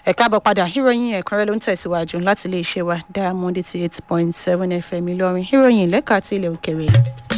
ẹ káàbọ̀ padà ìròyìn ẹ̀kúnrẹ́ ló ń tẹ̀síwájú láti iléeṣẹ́ wa diamond eighty eight point seven fm ìlọrin ìròyìn lẹ́ka ti ilẹ̀ òkèrè.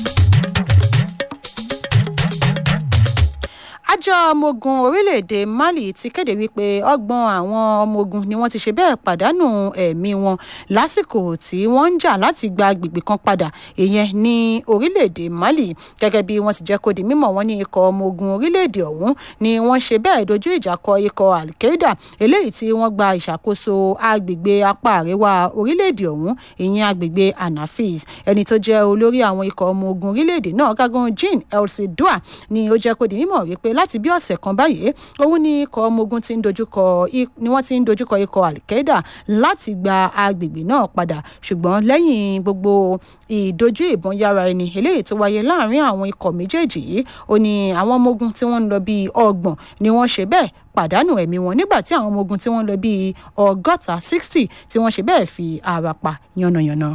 àjọ ọmọ ogun orílẹ̀-èdè mali ti kéde wípé ọgbọ̀n àwọn ọmọ ogun ni wọ́n ti ṣe bẹ́ẹ̀ pàdánù ẹ̀mí wọn lásìkò tí wọ́n ń jà láti gba agbègbè kan padà ìyẹn ní orílẹ̀-èdè mali gẹ́gẹ́ bí wọ́n ti jẹ́ kó di mímọ̀ wọn ní ikọ̀ ọmọ ogun orílẹ̀-èdè ọ̀hún ni wọ́n ṣe bẹ́ẹ̀ dojú ìjà kọ ikọ̀ al-qaeda eléyìí tí wọ́n gba ìṣàkóso agbègbè apá àríwá orílẹ̀-èdè ọ̀hún ìyẹn agbègbè anafis ẹni tó jẹ́ olórí àwọn ikọ̀ ọmọ ogun orílẹ̀-èdè náà gágun jean elsi dua ni ó jẹ́ kó di mímọ̀ wípé láti bí ọ̀sẹ̀ kan báyìí òun ni ikọ̀ ọmọ ogun ti ń dojúkọ ni wọ́n ti ń dojúkọ ikọ̀ al-qaeda láti gba agbègbè náà padà ṣùgbọ́n lẹ́yìn gbogbo ìdojú ìbọn yára ẹni eléyìí tó wáyé láàrin àwọn ikọ̀ méjèèjì yìí ó ní àwọn ọmọ ogun tí wọ́n ń lọ bíi ọgbọ̀n ni wọ́n ṣe bẹ́ẹ̀ pàdánù ẹ̀mí wọn nígbà tí àwọn ọmọ ogun tí wọ́n ń lọ bíi ọgọ́ta sixty tí wọ́n ṣe bẹ́ẹ̀ fi ara pa yánnayànna.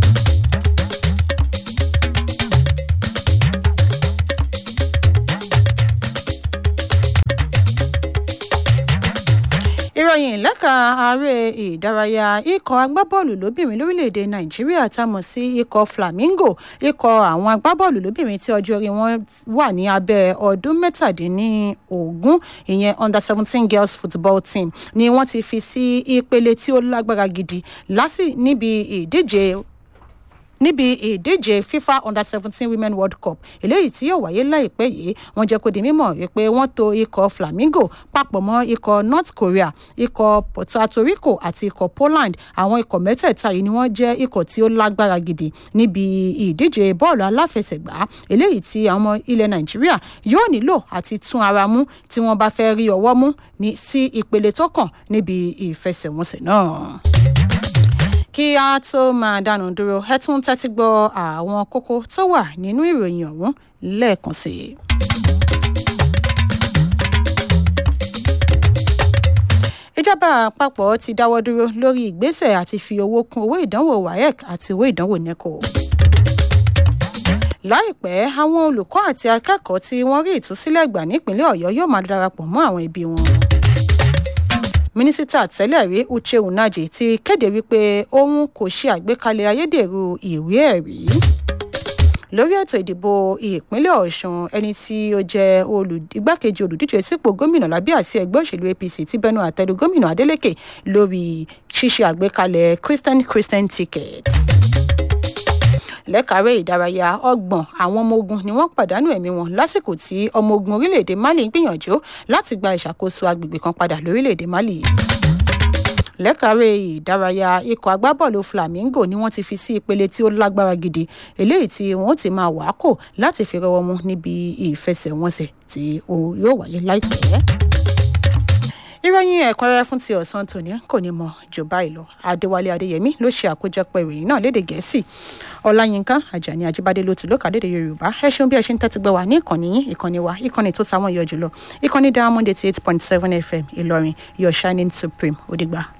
ìròyìn lẹ́ka ààrẹ ìdárayá ikọ̀ agbábọ́ọ̀lù lóbìnrin lórílẹ̀‐èdè nàìjíríà tá a mọ̀ sí ikọ̀ flamingo ikọ̀ àwọn agbábọ́ọ̀lù lóbìnrin tí ọjọ́ orí wọn wà ní abẹ́ ọdún mẹ́tàdínlógún ìyẹn under seventeen girls football team ni wọ́n ti fi sí ìpele tí ó lágbára gidi lásì níbi ìdíje níbi ìdíje fifa under seventeen women world cup eléyìí tí yóò wáyé láìpẹ́ yìí wọ́n jẹ́ kó di mímọ̀ wípé wọ́n to ikọ̀ flamingo papọ̀ mọ́ ikọ̀ north korea ikọ̀ puerto rico àti ikọ̀ poland àwọn ikọ̀ mẹ́tẹ̀ẹ̀ta yìí ni wọ́n jẹ́ ikọ̀ tí ó lágbára gidi níbi ìdíje bọ́ọ̀lù aláfẹsẹ̀gbá eléyìí tí àwọn ilẹ̀ nàìjíríà yóò nílò àti tún ara mú tí wọ́n bá fẹ́ rí ọwọ́ mú ní sí ìpele tó kàn níbi ìfẹsẹ̀wọnsẹ̀ náà kí a tó máa dánu dúró ẹ tún tẹ́tí gbọ́ àwọn kókó tó wà nínú ìròyìn ọ̀hún lẹ́ẹ̀kan sí i. ìjọba àpapọ̀ ti dáwọ́ dúró lórí ìgbésẹ̀ àti fi owó kún owó ìdánwò waec àti owó ìdánwò neco láìpẹ́ àwọn olùkọ́ àti akẹ́kọ̀ọ́ tí wọ́n rí ìtúsílẹ̀ gbà nípínlẹ̀ ọ̀yọ́ yóò máa darapọ̀ mọ́ àwọn ẹbí wọn mínísítà tẹ́lẹ̀ rí uche unaje ti kéde wípé òun kò ṣe àgbékalẹ̀ ayédèrú ìwé ẹ̀rí lórí ètò ìdìbò ìpínlẹ̀ ọ̀sùn ẹni tí ó jẹ́ igbákejì olùdíje sípò gómìnà lábẹ́ àsí ẹgbẹ́ òṣèlú apc ti bẹnu àtẹ́lu gómìnà adeleke lórí ṣíṣe àgbékalẹ̀ christian christian ticket lẹ́kàárẹ̀ ìdárayá ọgbọ̀n àwọn ọmọ ogun ni wọ́n pàdánù ẹ̀mí wọn lásìkò tí ọmọ ogun orílẹ̀-èdè mali ń gbìyànjú láti gba ìṣàkóso agbègbè kan padà lórílẹ̀-èdè mali lẹ́kàárẹ̀ ìdárayá ikọ̀ agbábọ́ọ̀lù flamingo ni wọ́n ti fi sí ìpele tí ó lágbára gidi eléyìí tí wọ́n ti máa wà á kò láti fi rọwọ́ mú níbi ìfẹsẹ̀wọnsẹ̀ tí yóò wáyé láìpẹ́ ìròyìn ẹ̀kúnrẹ́rẹ́ fún ti ọ̀sán tòní kò ní mọ jù báyìí lọ adéwálé adéyẹmí ló ṣe àkójọpọ̀ ìròyìn náà lédè gẹ̀ẹ́sì ọláyínká àjàní ajíbádé ló tù ló kàdédè yorùbá ẹ ṣeun bí ẹ ṣe ń tẹ́tí gbọ́ wa ní ìkànnì yín ìkànnì wa ìkànnì tó táwọn yọ jùlọ ìkànnì diamond eighty eight point seven fm ìlọrin your shining supreme ó dìgbà.